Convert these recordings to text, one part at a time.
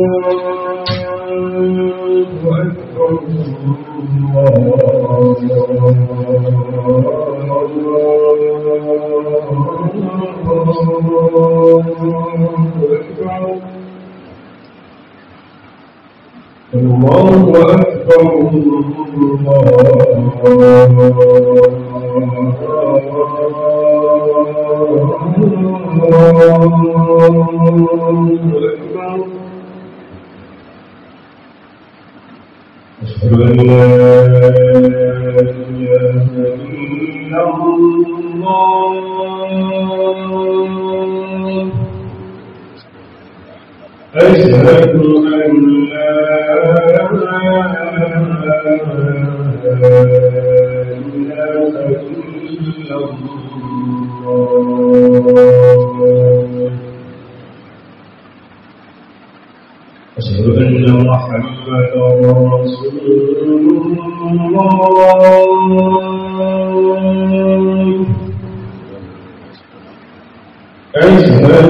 الله أكبر الله أكبر أشهد أن لا إله إلا الله أشهد أن لا إله إلا الله أشهد أن محمدا رسول الله أشهد أن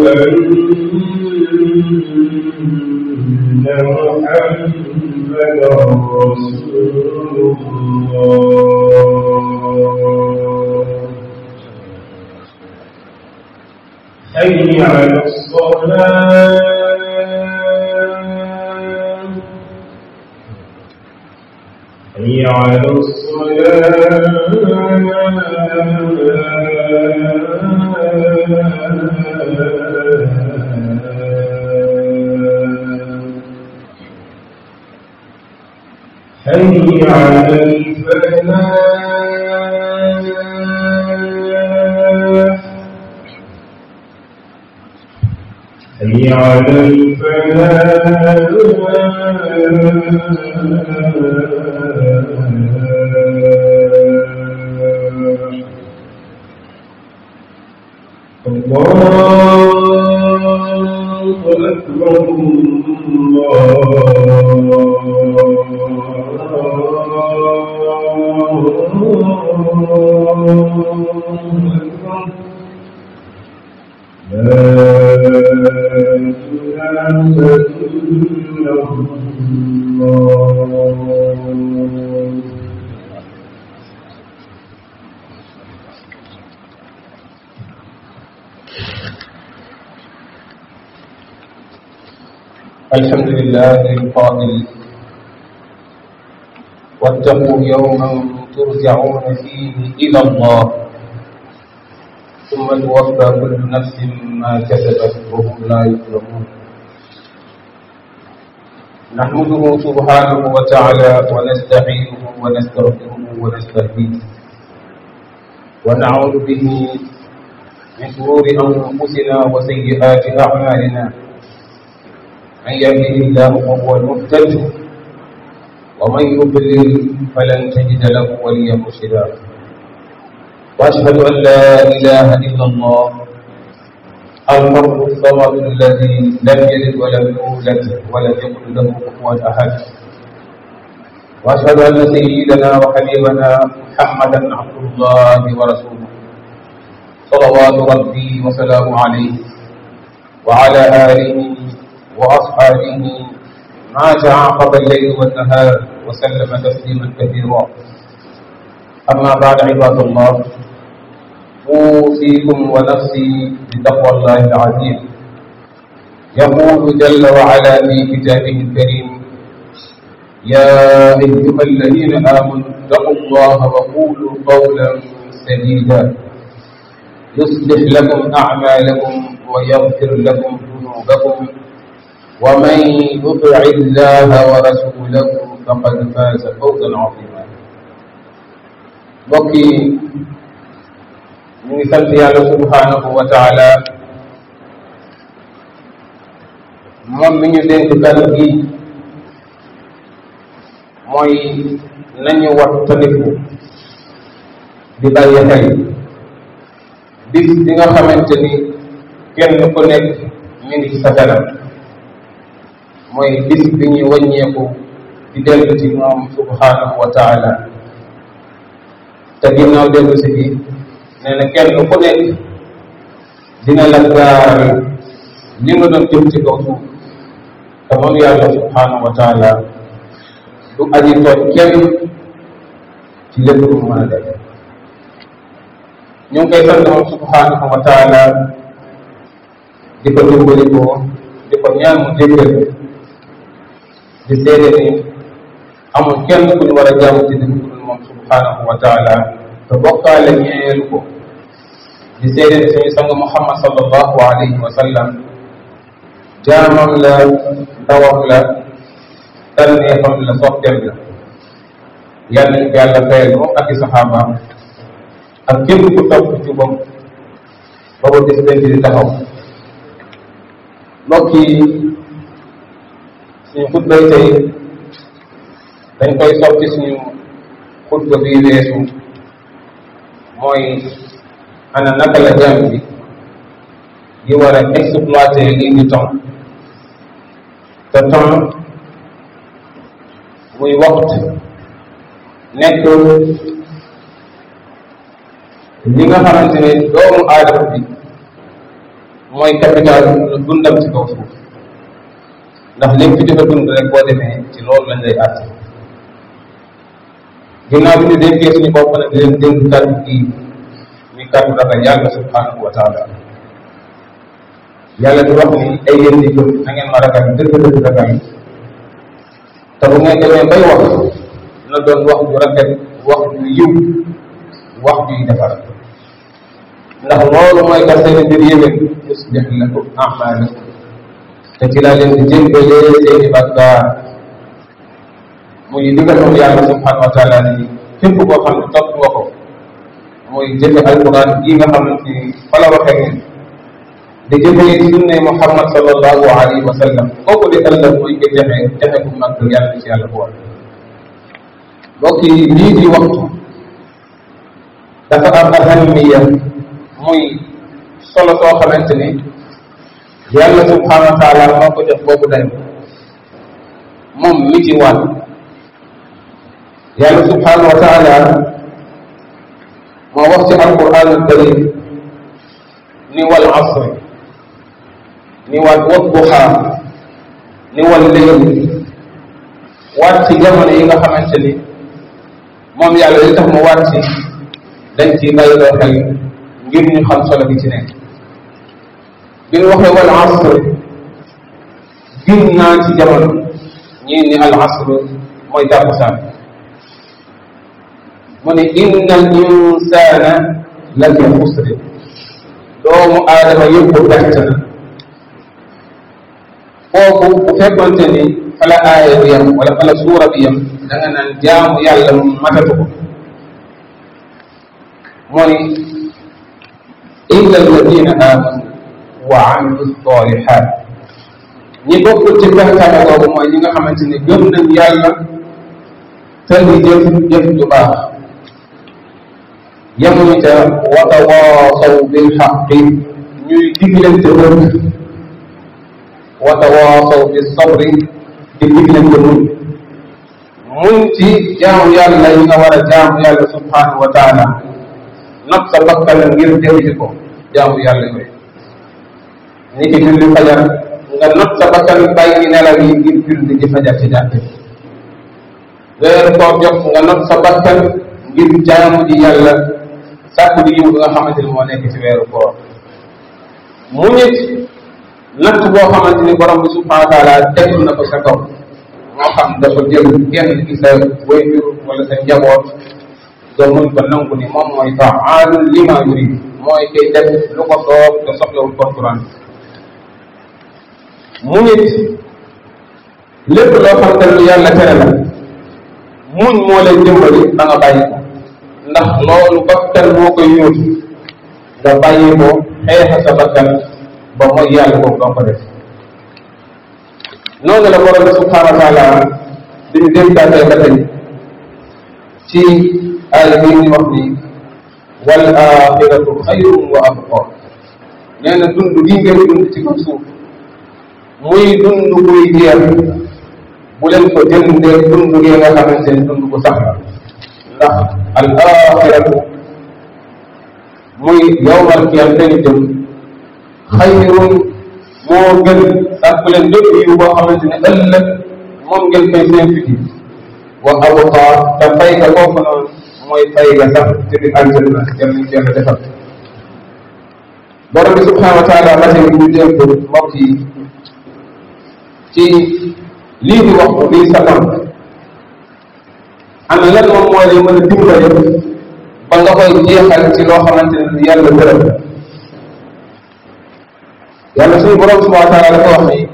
محمدا رسول الله حي على الصلاة حي على الصلاة حي على الفلاح حي على الفلاح الله أكبر الله أكبر لا إله إلا الله الحمد لله القائل واتقوا يوما ترجعون فيه إلى الله ثم توفى كل نفس ما كسبت وهم لا يظلمون نحمده سبحانه وتعالى ونستعينه ونستغفره ونستهديه ونعوذ به من شرور أنفسنا وسيئات أعمالنا من يهده الله فهو المهتد ومن يضلل فلن تجد له وليا مرشدا واشهد ان لا اله الا الله الفرد الصمد الذي لم يلد ولم يولد ولم يكن له كفوا احد واشهد ان سيدنا وحبيبنا محمدا عبد الله ورسوله صلوات ربي وسلامه عليه وعلى اله واصحابه ما تعاقب الليل والنهار وسلم تسليما كثيرا اما بعد عباد الله اوصيكم ونفسي بتقوى الله العظيم يقول جل وعلا في كتابه الكريم يا ايها الذين امنوا اتقوا الله وقولوا قولا سديدا يصلح لكم اعمالكم ويغفر لكم ذنوبكم ومن يطع الله ورسوله فقد فاز فوزا عظيما mbokk yi ñu ngi sant yàlla subhanahu wa taala moom mi ñu dénk gan gi mooy nañu wattandiku di bàyyi xel bis bi nga xamante ni kenn ku nekk mi ngi ci sa kanam mooy bis bi ñuy wàññeeku di dellu ci moom subhanahu wa taala te ginnaaw dellu si bi nee na kenn ku nekk dina la gaaral li nga doon jëm ci kaw suuf te moom yàlla subhanahu wa taala du aji tooñ kenn ci lépp lu mu mën a def ñu ngi koy sant moom subhanahu wa taala di ko dimbali ko di ko ñaan mu jéggal di seede ni amul kenn ku ñu war a jaamu ci dëgg ku dul moom subhanahu wa taala te bokkaale ñeelu ko di seede ni suñu sang muhammad sallallahu alayhi wa sallam jaamam la ndawam la tànneefam la sopteem la yàlla ñu ko yàlla fayal moom ak i saxaabaam ak képp ku topp ci moom ba ba bis benn di taxaw mbokk yi suñu xutbay tey dañ koy soppi suñu xutba bi weesu mooy ana naka la jaam bi di war a exploiter lii di temps te temps muy waxtu nekk li nga xamante ne doomu aadama bi mooy capital lu dundam ci kaw suuf ndax lépp fi dafa dund rek boo demee ci loolu lañ lay àtt ginnaaw bi ñu dénkee suñu bopp nag di leen dénk kàddu gi muy kàddu ragal yàlla subhanahu wa taala yàlla di wax ni ay yéen di gëm na ngeen ma ragal dëgg dëgg ragal te bu ngeen demee bay wax na doon wax ju rafet wax ju yiw wax juy defar ndax loolu mooy tax seen mbir yéwén yuslih lakum amalakum te ci laa leen di jéggalee seeni bakkaar muy li nga xam yàlla subhanahu wa taala ni képp koo xam ne topp nga ko muy jëfe alquran yi nga xamante ni fa la waxee ngeen di jëfe sunne muhammad sallallahu alayhi wa sallam kooku di ëllëg mooy ko jafe jafe bu mag yàlla ci yàlla boole mbokk yi lii di waxtu dafa am ahamiya muy solo soo xamante ni yàlla subhanahu wa taala moo ko jox boobu dayo moom mi ci waat yàlla subhanahu wa taala moo wax ci alquran alkarim ni wal asri ni waat wadduha ni wal leyl waat ci jamono yi nga xamante ni moom yàlla li tax mu waat ci dañ ci bàyyiloo xel ngir ñu xam solo bi ci nekk bi ñu waxee wal asr gin naa ci jamono ñii ni al asr mooy tàkkusaan mu ne inna al insana la fi xusri doomu aadama yëpp perte na foofu bu fekkonte ni fala aaya bi yam wala fala suura bi yam da nga naan jaamu yàlla matatu ko mooy illa alladina amanu wa amilu salihat ñi bokkul ci pextane boobu mooy ñi nga xamante ni gëm nañ yàlla te di jëf jëf ju baax yemuñu ca wa tawaasaw bil xaqi ñuy diglante dëgg wa tawaasaw bis sabri di diglante muñ muñ ci jaamu yàlla yi nga war a jaamu yàlla subhanahu wa taala not sa bakkan ngir defi ko jaamu yàlla yooyu ni ki julli fajar nga not sa bakkan bàyyi nelaw yi ngir julli di fajar ci jàkk weer koor jot nga not sa bakkan ngir jaamu ji yàlla sàkku di yiw bi nga xamante ni moo nekk ci weeru koor mu nit natt boo xamante ni borom bi subhanahu wa taala tegul na ko sa kaw moo xam dafa jël kenn ci sa wayjur wala sa njaboot nga muñ ko nangu ni moom mooy faalun lima yurid mooy kay def lu ko soob te soxlawul konkuraan mu nit lépp loo xam ne lu yàlla tere la muñ moo lay dimbali ba nga bàyyi ko ndax loolu bakkan moo koy yóotu nga bàyyi ko xeexa sa bakkan ba mooy yàlla boobu doo ko def noonu la borom bi subhanahu wa taala di ñu dénkaatee ba tey ci aaya bi ñu wax ni wal axiratu xayrun wa abqa nee na dund gi ngeen dund ci kaw suuf muy dund buy jeex bu leen ko jëndee dund gi nga xamante ne dund bu sax ndax al axiratu muy yowmal qiyam dañu jëm xayrun moo gën sàkku leen bépp yiw boo xamante ne ëllëg moom ngeen fay seen fiti wa abqa te fay ga foofu noonu mooy fay ga sax ci biir aljanna yal nañ ci yàlla defal borom bi subhanahu wa taala ba tey ñu dénk mbokk yi ci lii di wax lii sakam ana lan moom moo lay mën a dimbale ba nga koy jeexal ci loo xamante ne yàlla gërëm yàlla suñu borom subhanahu wa taala dafa wax ni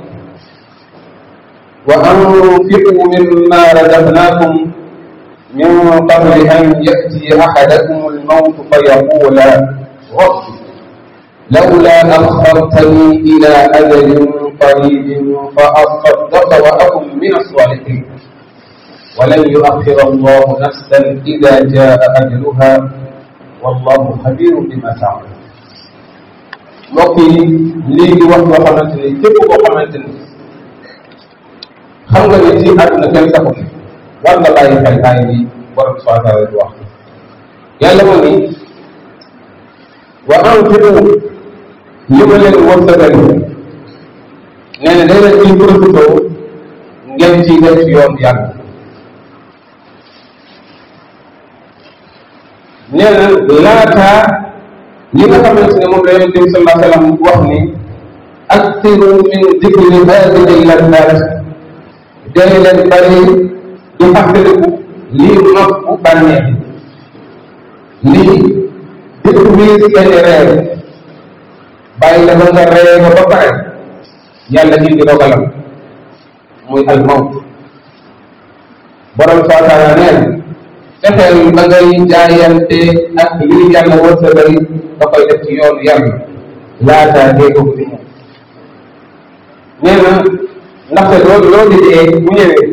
wa anfiqu mimma razaqnakum min qabli an yati ahadakum almawt fa yaqula rabbi لولا أخرتني إلى أجل قريب فأصدق وأكن من الصالحين ولن يؤخر الله نفسا إذا جاء أجلها والله خبير بما تعمل mbokk yi lii di wax boo xamante ni képp koo xamante ni xam nga ne ci àdduna kenn saxu ne war nga bàyyi xel aay bi borom subhanahu wa taala di wax yàlla moo ni wa anfiqu li ma leen wërsëgal nee na day leen ciy profité ngeen ciy def ci yoon yàlla nee na laataa li nga xamante ne moom la yonente bi sallallahu alayhi wa sallam wax ni aksiru min dikri hadihi laddat day leen bari di fàttaliku lii nopp bu bànneex lii dëkk biir seen reer bàyyi la ba nga ree ba ba pare yàlla indi dogalam muy al mawt borom subhanahu wa taala neen fexeel ba ngay jaayante ak lii yàlla wërsëgal nga koy def ci yoonu yàlla laataa dee ko di ñëw nee na ndaxte loolu loolu di dee bu ñëwee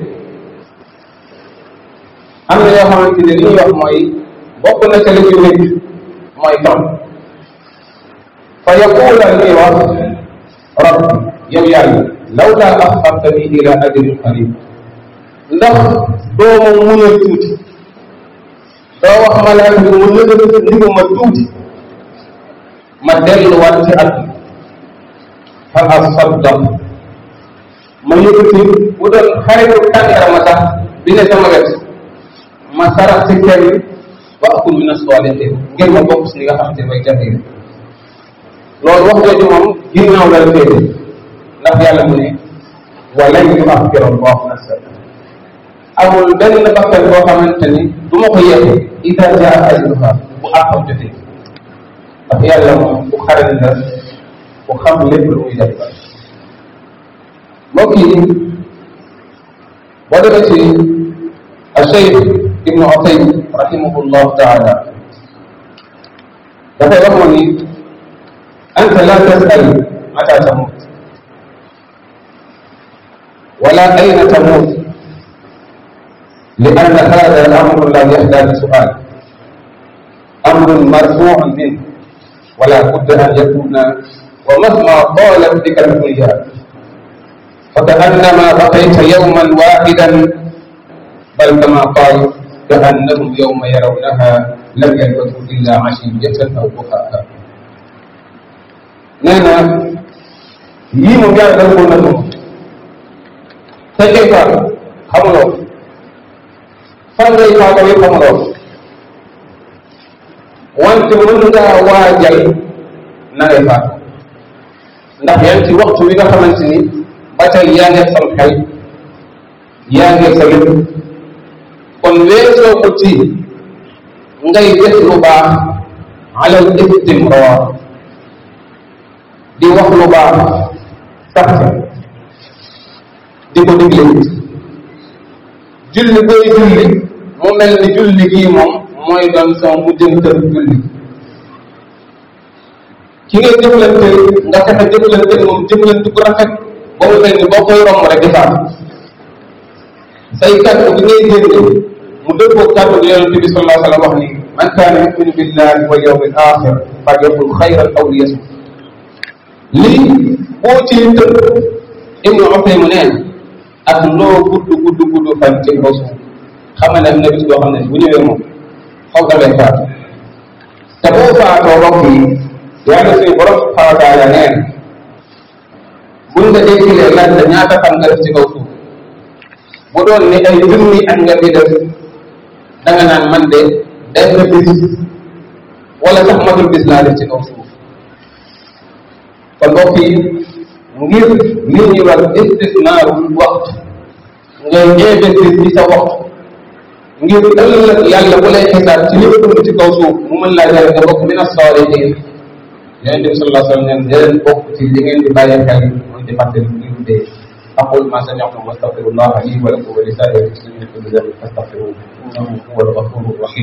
am na yoo xamante ne li ñuy wax mooy bokk na ca la ci nit mooy tam fa yaqula ñuy wax rabbi yow yàlla law laa axartani ila ajalin qarib ndax doo ma muñal tuuti doo wax malaaka bi mu nëgëna ndigu ma tuuti ma delluwaat ci àdduna fa asaddaq ma yëkkati bu doon xaritu tàndarama sax bi ne sama wet ma sarax ci kenn wa akun min as-salihin ngir ma bokk si li nga xam te may jafe loolu wax jooju moom ginnaaw la féete ndax yàlla mu ne walan yuaxira allahu nafsan amul benn bakkan boo xamante ni du ma ko yeexe ida jaa ajaluha bu àqam jotee ndax yàlla moom bu xarañ la bu xam lépp lu muy def mbokk yi boo demee ci الشيخ ابن عطيم رحمه الله تعالى يقول أنت لا تسأل متى تموت ولا أين تموت لأن هذا الأمر لا يحتاج سؤال أمر مرفوع منه ولا بد أن يكون ومهما طالت بك الدنيا فكأنما بقيت يوما واحدا بل كما قال كأنهم يوم يرونها لم يلبثوا إلا عشية أو ضحاها nee na yii moom yàlla dafa ko nattu te kay faatu xamuloo fan ngay faatoo yi xamuloo wante mën ngaa waajal na ngay faatu ndax yaa ngi ci waxtu wi nga xamante ni ba tey yaa ngi sam xel yaa ngi sa lépp kon weesoo ko ci ngay def lu baax alal istimrar di wax lu baax sax di ko digle julli booy julli mu mel ni julli gii moom mooy doon sama mujjantal julli ki ngay jëflante nga fexe jëflante moom jëflante bu rafet ba mu mel ni boo koy romb rek di faatu say kàddu gi ngay génne mu dëppoo kàddu gi yonente bi sallallahu alayhi wa sallam wax ni man kaana yuminu billahi wal yawmi al axir falyaqul xayran aw liyasmut lii boo ci tënk ibnu Utayma neen ak loo gudd gudd gudd fan ci kaw suuf xam ne am na bis boo xam ne bu ñëwee moom xaw da ngay faatu te boo faatoo mbokk yi yàlla suñu borom subhanahu wa taala neen buñ nga dekkilee laaj la ñaata fan nga def ci kaw suuf bu doon ni ay junni at nga fi def da nga naan man de benn bis wala sax matul bis laa def ci kaw suuf kon mbokk yi ngir li ñuy wax istisnaarul waxtu ngay investir ci sa waxtu ngir ëllëg yàlla bu lay xisaab ci lépp lu ci kaw suuf mu mën laa jëre nga bokk min as-saalihiin yonente bi sallallahu alayhi wa sallam neen leen bokk ci li ngeen di bàyyi xel mooy di fàttali ngir dee aqul ma sami'tum wa astaghfirullah li wa lakum wa li saa'iril muslimin kulli dhanbin fastaghfiruhu innahu huwal ghafurur rahim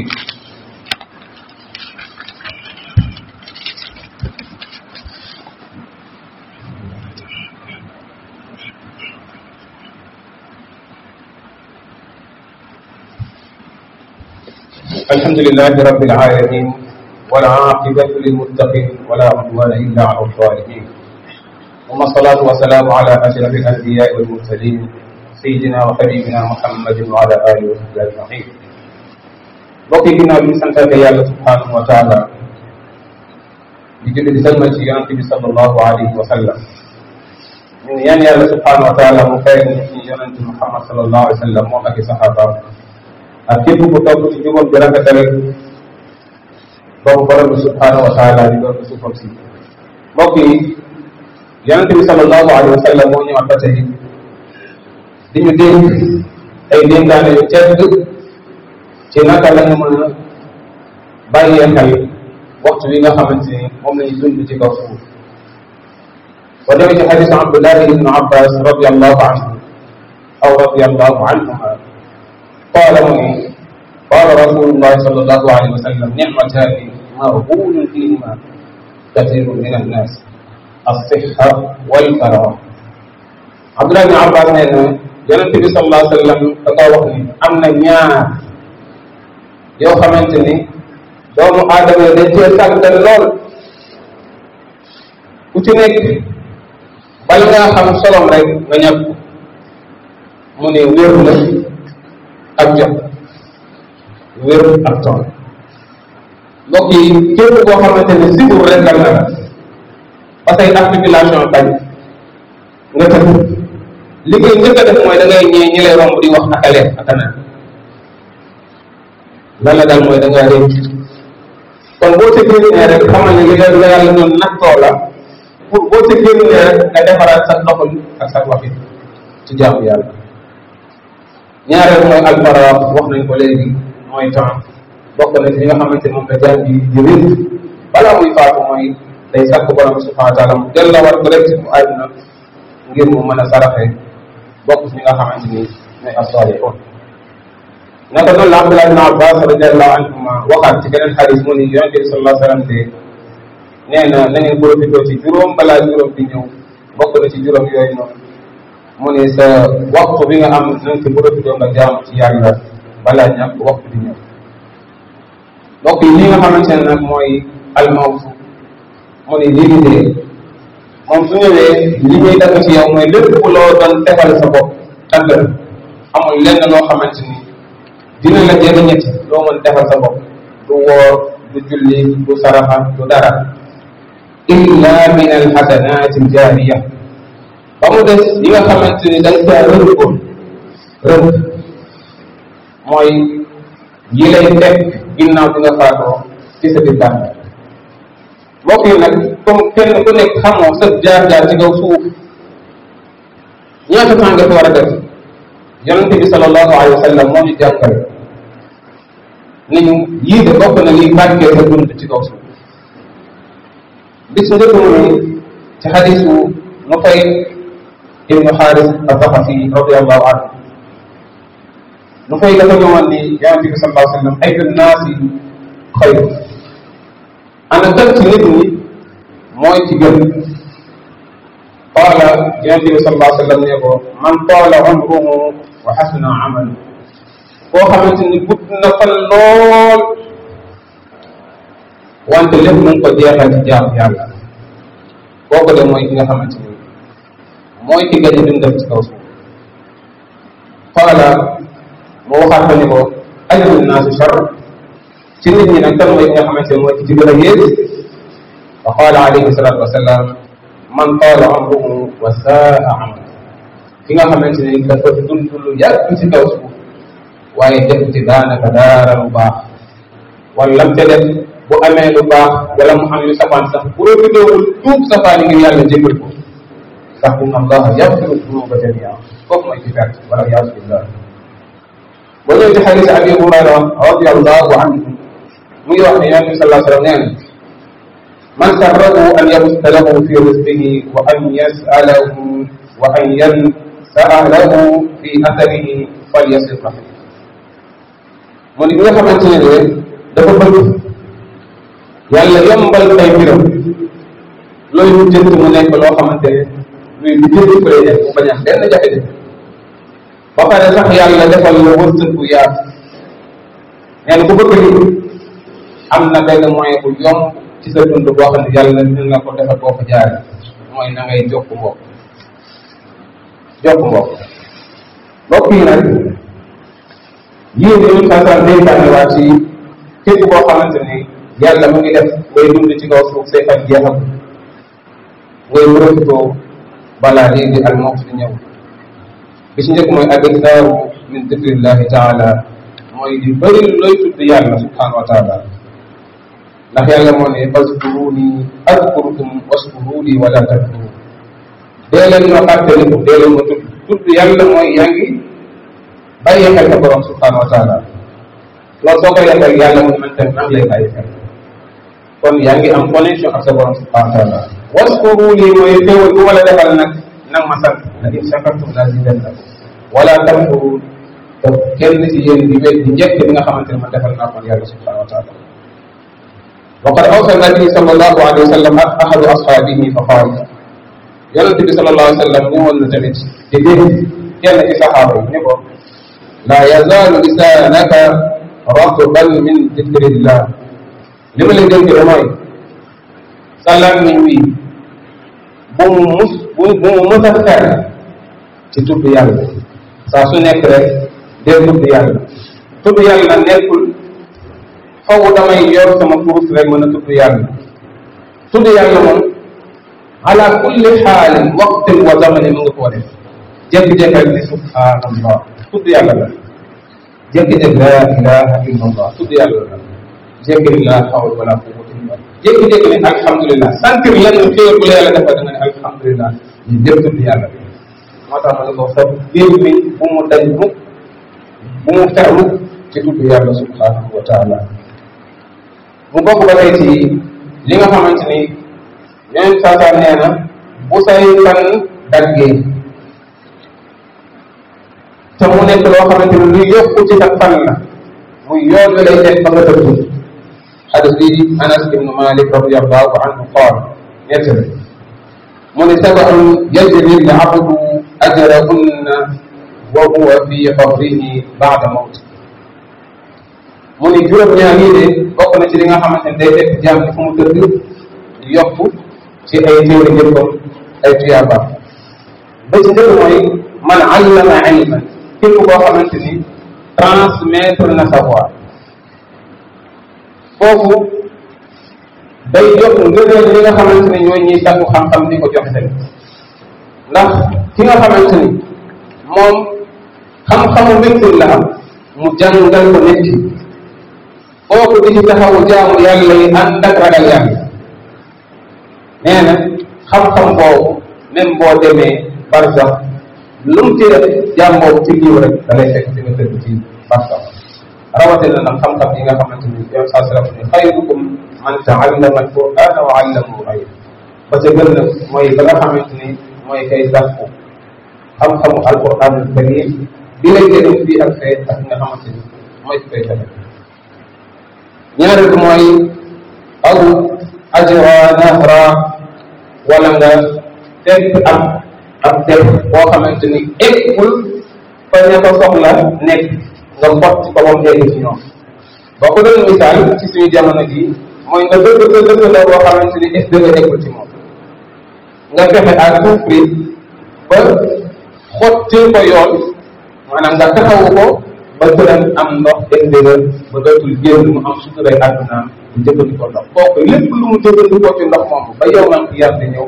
الحمد لله رب العالمين والعاقبة للمتقين ولا عدوان إلا على الظالمين ثم الصلاة والسلام على أشرف الأنبياء والمرسلين سيدنا وحبيبنا محمد وعلى آله وصحبه أجمعين bokk yi ginnaaw bi ñu santaate yàlla subhanahu wa taala di julli di salmal ci yonente bi sallallahu alayhi wa sallam ñun yan yàlla subhanahu wa taala mu fay ñu ci yonente Muhammad sallallahu alayhi wa sallam moom ak i saxaabaam ak képp ku topp ci jubam bi rafetal boobu borom bi subhanahu wa taala di doon suufam si mbokk yi yonente bi sallallahu alayhi wa sallam moo ñëwaat ba tey di ñu dénk ay dénkaane yu tedd ci naka la ñu mën a bàyyee xel waxtu wi nga xamante ni moom la ñu dund ci kaw suuf wa demee ci xadis Abdullahi ibnu Abbas radiallahu anhu aw radiallahu anhuma قال مني قال رسول الله صلى الله عليه وسلم نعمتان مغبون فيهما كثير من الناس الصحة والفراغ عبد الله بن عباس nee na yonent bi sallallahu alayhi wa sallam da koo wax ni am na ñaar yoo xamante ni doomu aadama yi dañ cee sàggan lool ku ci nekk bala ngaa xam solom rek nga ñàkk mu ne wér la ak jot wér ak tool mbokk yi képp koo xamante ne sibur rek la la parce que articulation bañ nga tëdd liggéey njëkk a def mooy da ngay ñee ñi lay romb di wax ak a leen ak a naan lan la daal mooy da ngaa réew kon boo ca génnee rek xamal ne li la la yàlla doon nattoo la pour boo ca génnee rek nga defaraat sa doxal ak sa waxin ci jaamu yàlla ñaareel mooy alfara wax nañ ko léegi mooy temps bokk na ci li nga xamante moom la jaam bi di wér balaa muy faatu mooy day sàkk borom subhanahu wa taala mu delluwaat ko rek ci mu àdduna ngir mu mën a saraxe bokk ci ñi nga xamante ni ñooy as-salihun naka noonu la Abdullah ibn Abbas radiallahu anhuma waxaat ci beneen xadis mu ni yonente bi sallallahu alayhi wa sallam de nee na na ngeen profité ci juróom balaa juróom di ñëw bokk na ci juróom yooyu noonu mu ne sa waxtu bi nga am na nga ci profité nga jaamu ci yàlla balaa ñàkk waxtu di ñëw mbokk yi li nga xamante ne nag mooy almawtu mu ne lii di dee moom su ñëwee li muy dagg ci yow mooy lépp loo doon defal sa bopp dagg la amul lenn loo xamante ni dina la jëriñati loo mën defal sa bopp du woor du julli du saraxa du dara illa min alxasanati aljaariya ba mu des yi nga xamante ni dañ caa rënkoon rënk mooy yi lay fekk ginnaaw bi nga faatoo ci sa biir bàmmeel mbokk yi nag comme kenn ku nekk xamoo sa jaar-jaar ci kaw suuf ñaata temps nga fi war a def yonente bi sallallahu alayhi wa sallam moo ñu jàngal ni ñu yii de bokk na liy bàkkee sa dund ci kaw suuf bis njëkk mu ni ci xadisu Nufay ibnu Xaaris al-Thaqafi radiallahu anhu Nufay dafa ñëwoon ni yonente bi sallallahu alayhi wa sallam ayu naasi xayr ana kan ci nit ñi mooy ci gën qaala yonente bi sallallahu alayhi wa sallam ne ko man taala umruhu wa xasuna amalu koo xamante ni gudd na fan lool wante lépp mu ngi ko jeexal ci jaamu yàlla kooku de mooy ki nga xamante ni mooy ki gañ dundal ci kaw suuf qaala mu waxaat ko ni ko ayu naasu char ci nit ñi nag kan mooy ki nga xamante ne mooy ki ci gën a yées fa qaala alayhi salatu wasalaam man taala amruhu wa saa amalu ki nga xamante ni dafa dund lu yàgg ci kaw suuf waaye def ci daanaka daara lu baax wala lam ca def bu amee lu baax wala mu am yu safaan sax profité wul tuub safaan yi ngir yàlla jégal ko ndax inna allaha yaxfiru dunuba jamia foofu mooy ci perte wala yaasu billah boo ñëw ci xadis abi hurayra radiallahu anhu mu ngi wax ne yonente bi salaa sallam nee na man sarrahu an yabsuta lahu fi rizqihi wa an yasalahu wa an yansaa lahu fi atharihi falyasil rahim mu ne bi nga xamante ne de dafa bëgg yàlla yombal ay mbiram looy jënt mu nekk loo xamante ne luy lu jënd ko lay def mu bañ a am benn jafe-jafe ba pare sax yàlla defal la wërsëg bu yaatu nee na ku bëgg li am na benn moyen bu yomb ci sa dund boo xam ne yàlla dina la ko defal boo ko jaaree mooy na ngay jokk mbokk jokk mbokk mbokk yi nag yéen ñun saa saa dénkaane waa ci képp koo xamante ni yàlla mu ngi def ngay dund ci kaw suuf say fan jeexam ngay profité balaa lii di al mawt di ñëw bi ci njëkk mooy al-iktaaru min dikrillahi taala mooy di bëri looy tudd yàlla subhanahu wa taala ndax yàlla moo ne fazkuruni adkurukum waskuruni wala takfurun dee leen ma fàttaliku dee leen ma tudd tudd yàlla mooy yaa ngi bàyyi xel sa borom subhanahu wa taala loolu soo ko yàqal yàlla mu man tamit maa ngi lay bàyyi xel kon yaa ngi am connexion ak sa borom subhanahu wa taala waskuruni mooy xéewal bu ma la defal nag nag ma sant la in shakartum la zidannakum wala takfurun te kenn ci yéen di wet di njëkk bi nga xamante ne man defal naa ko yàlla subhanahu wa taala وقد أوصى النبي صلى الله عليه وسلم أحد أصحابه فقال يونس بي صلى الله عليه وسلم نيوان تمت تدين كان في صحابه نيكو لا يزال لسانك رطبا من ذكر الله لما اللي جنك رمي سلام من وي bu mu mës a fer ci tudd yàlla saa su nekk rek dee tudd yàlla tudd yàlla nekkul faw damay yor sama kurus rek mën a tudd yàlla tudd yàlla moom ala kulli xaalin waqtin wa zamanin mu nga koo def jékki-jékki rek ni subhanallah tudd yàlla la jékki-jékki la ilaha illa allah tudd yàlla la jékki la hawla wala quwwata illa billah jékki-jékki ne alhamdulilah sentir lenn xéewal bu la yàlla defal da nga ne alhamdulilah ñu jëpp tudd yàlla bi moo tax ma ne ko sa biir mi bu mu dañ mukk bu mu fer mukk ci tudd yàlla subhanahu wa taala mu bokk ba tey ci li nga xamante ni yeneen saasaa nee na bu say fan daggee te mu nekk loo xamante ni luy yokku ci sa fan la muy yoon wi lay teg ba nga dëddu xadis bi anas ibnu malik radiallahu anhu qaal ñettale mu ne sabaun yajri l abdu ajrahunna wa huwa fi qabrihi baada mawti mu ni juróom-ñaar yii de bokk na ci li nga xamante ne day fekk jaam bi fu mu tëdd di yokk ci ay téere jëppam ay tuyaabaam ba ci njëkk mooy man allama ilman képp koo xamante ni transmettre na savoir foofu day yokk ngëneel li nga xamante ni ñooy ñuy sàkku xam-xam di ko joxe tamit ndax ki nga xamante ni moom xam-xamu médecine la am mu jàngal ko nit ki kooku di ci taxawu jaamu yàlla yi ànd ak ragal yàlla nee na xam-xam boobu même boo demee barsax lu mu ci def jaam boobu ci liiw rek da lay fekk fi nga tëdd ci barsax rawatina nag xam-xam yi nga xamante ni yow saa sallam ni xayrukum man taallama alqurana wa allamahu xayr ba ca gën nag mooy ba nga xamante ni mooy kay sàkku xam-xamu alquran karim bi lay jëriñ fii ak fee ak nga xamante ni mooy ki koy fexe ñaareel bi mooy aw ajra nahra wala nga fekk ab ab def boo xamante ni eggul fa ña ko soxla nekk nga mbott ko ba mu egg ci ñoom boo ko doon misaal ci suñu jamono gi mooy nga dëgg sa dëgg la boo xamante ni est nga eggul ci moom nga fexe à tout prix ba xotti ko yoon maanaam nga taxawu ko ba këram am ndox indégal ba dootul génn mu am suturay àddunaam mu jëfandikoo ndox kooku lépp lu mu jëfandikoo ci ndox moomu ba yow man ki yar di ñëw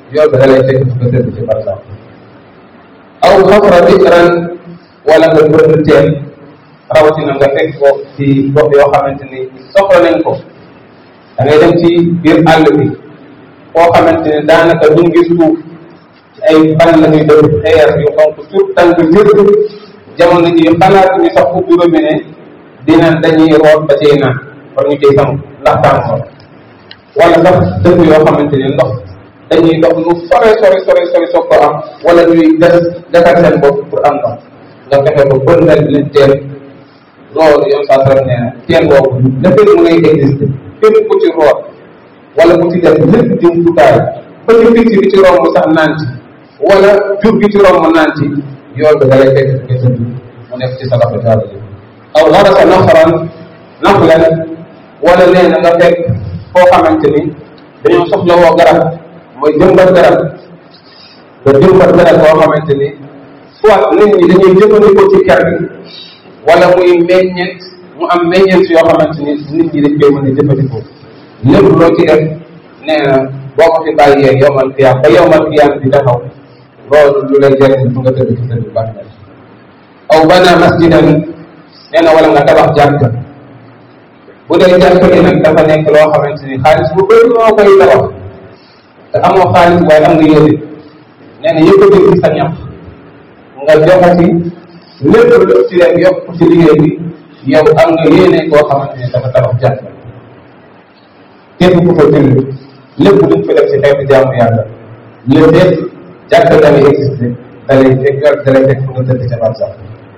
yool bi da lay fekk nga tëdd ci par exemple aw xafra bikran wala nga bënn teen rawatina nga fekk ko ci gox yoo xamante ni soxla nañ ko da ngay dem ci biir àll bi foo xamante ni daanaka duñ gis suuf ci ay ban la ñuy def xeer yu xonk suuf tànk jër jamono ji xalaat ñu sax ubbi robinet dina dañuy root ba cay naan war ñu ciy sangu ndax tàngoor wala sax dëkk yoo xamante ni ndox dañuy dox lu sore sore sore sore soog ko am wala ñuy des defar seen bopp pour am ndox nga fexe ko bëndal leen teen loolu yow saa sara nee na teen boobu dafay mu ngay existé képp ku ci root wala ku ci def lépp jumtukaay ba ci picc bi ci romb sax naan ci wala jur gi ci romb naan ci yoon bi dalay fekk nga tëdd mu nekk ci salafa jaal yi aw garasa naxaran naxlan wala nee na nga fekk foo xamante ni dañoo soxla woo garab mooy jëmbat garab nga jëmbat garab boo xamante ni soit nit ñi dañuy jëfandikoo ci ker gi wala muy meññeent mu am meññeent yoo xamante ni nit ñi dañ koy mën a jëfandikoo lépp loo ci def nee na boo ko fi bàyyee yowmal qiyaam ba yowmal qiyaam di taxaw loolu lu lay jëriñ fu nga tëdd ci tëdd bàmmeel aw bana masjidan nee na wala nga tabax jàkka bu dee jàkka gi nag dafa nekk loo xamante ni xaalis bu bëri moo koy tabax te amoo xaalis waaye am nga yéene nee na yëpp a sa ñax nga joxati lépp lu ci def yokk ci liggéey bi yow am nga yéene koo xamante ni dafa tabax jàkka képp ku fa julli lépp luñ fa def ci xeetu jaamu yàlla lépp lépp jàkka dalay existé dalay fekk dalay fekk fu nga tëdd ca barsax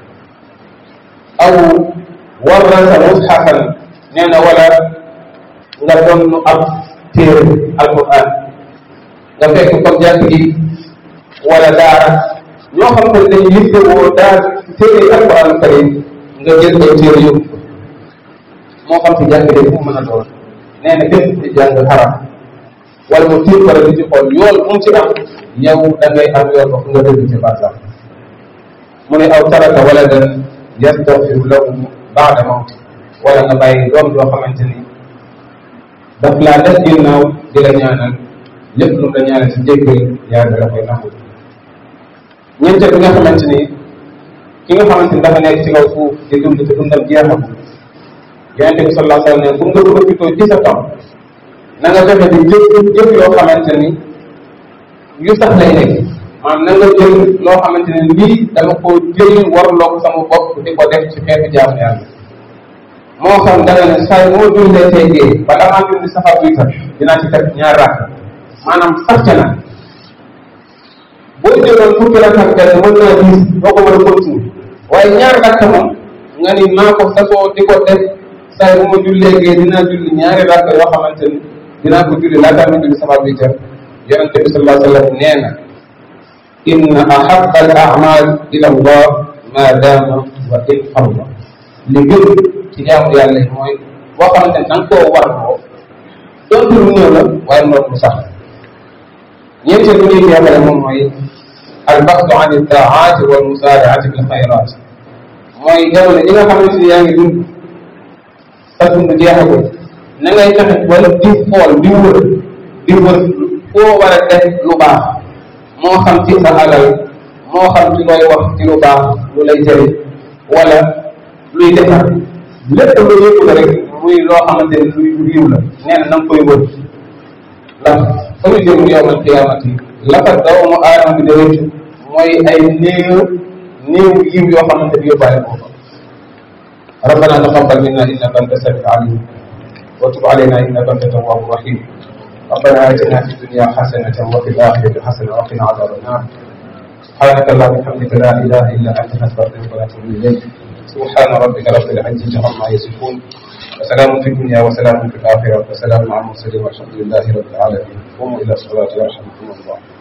aw warrasa mushafan nee na wala nga doon ab téere alquran nga fekk comme jàkk gi wala daara ñoo xam ne dañ yittewoo daal téere alquran karim nga jël ay téere yóbbu moo xam ci jàkk de fu mu mën a doon nee na képp ci jàng xaram wala mu tiir wala di ci xool yool mu ci am yow da ngay am yool ba fu nga dëgg ci barsax mu ne aw taraka wala dan yastaghfiru lahu baada mawti wala nga bàyyi doom joo xamante ni daf laa def ginnaaw di la ñaanal lépp lu mu la ñaanal ci jéggal yàlla da koy nangu ñeenteel bi nga xamante ni ki nga xamante ni dafa nekk ci kaw suuf di dund te dundam jeexam yonente bi sallallahu alayhi wa sallam ne pour nga profité ci sa temps na nga fexe di jëf jëf yoo xamante ni yu sax lay nekk maanaam na nga jël loo xamante ne lii dama ko jël warloo ko sama bopp di ko def ci xeetu jaamu yàlla moo xam danga ne saa moo jullee tey gee bala maa julli safar buy sax dinaa ci teg ñaar rakk maanaam sax ca na boo jëloon fukki rakk ak benn mën naa gis doo ko mën a continuer waaye ñaar rakk moom nga ni maa ko sasoo di ko def saa bu ma jullee gee dinaa julli ñaari rakk yoo xamante ni dinaa ko julli laataa ma julli safar buy sax yonente bi sallallahu alayhi wa sallam nee na inna ahabba al a'mal ila allah ma dama wa in xarba li gën ci jaamu yàlla yi mooy boo xamante ne da nga koo war loo donte lu ñëw la waaye noonu lu sax ñeenteel bu ñuy jeexale moom mooy al baxdu an ittaaati wal musaaraati bil xayraat mooy jamono yi nga xamante ni yaa ngi dund sa dund jeexagul na ngay fexe wala di xool di wër di wër foo war a def lu baax moo xam ci sa alal moo xam ci looy wax ci lu baax lu lay jëriñ wala luy defar lépp lu yëngu la rek muy loo xamante ne luy riiw la nee na na nga koy wër ndax fa ñu jëm yowmal qiyaamati la fa doomu aadama bi di rëccu mooy ay néew néew yiw yoo xamante ni yóbbaale ko fa ربنا تقبل منا انك انت السميع العليم وتب علينا انك انت التواب الرحيم ربنا اتنا في الدنيا حسنه وفي الاخره حسنه وقنا عذاب النار سبحانك اللهم وبحمدك لا اله الا انت نستغفرك ونتوب اليك سبحان ربك رب العزه عما يصفون وسلام في الدنيا وسلام في الاخره وسلام على المرسلين والحمد لله رب العالمين قوموا الى الصلاه يرحمكم الله